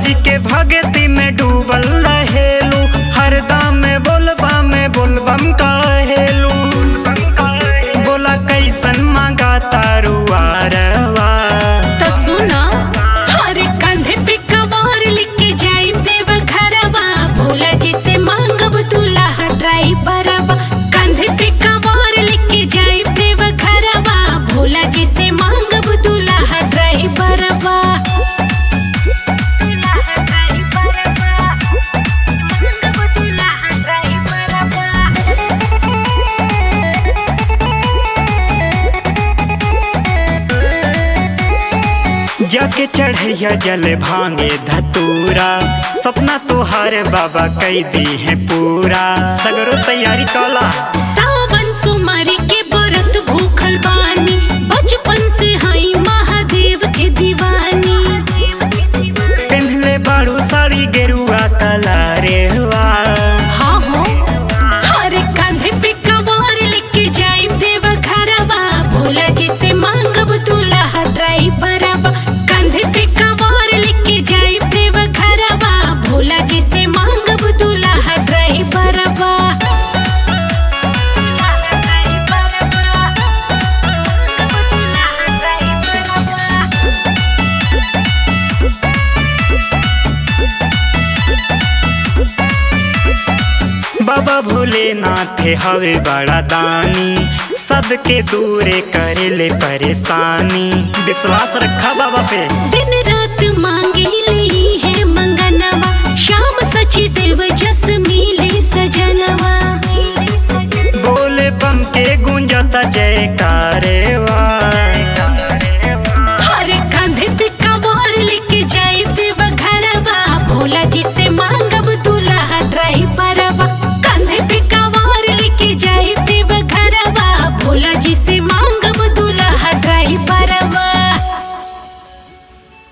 जी के भगती में डूबल रहेलू हरदम में बोलबा में बोलबम कहेलू बोला कैसन मांगा तारू आरवा तो सुनो हरे कंधे पे कवार लेके जाई देव घरवा भोला जी से मांगब दूल्हा ड्राइवरवा कंधे पे कवार लेके जाई देव घरवा भोला जी से मांगब दूल्हा ड्राइवरवा जाके चढ़ैया जल भांगे धतूरा सपना तोहार बाबा कई दी है पूरा सगरो तैयारी कला सावन सुमारी के व्रत भूखल बानी बचपन से हई महादेव के दीवानी पिंधले बाड़ू साड़ी गेरुआ कला रे वाह हाँ हो हरे कंधे पे कवार लेके जाई देव घरवा भोला जी से मांगब दूल्हा ड्राइवरवा कंधे पे कवार लेके जाई देव घरवा भोला जी से मांगब दूल्हा ड्राइवरवा बाबा भोलेनाथ हवे बड़ा दानी सबके दूरे करे ले परेशानी विश्वास रखा बाबा पे दिन रात मांगे ली है मंगनवा शाम सची देव जस मिले सजनवा बोले बम के गूंजता जयकारे वाह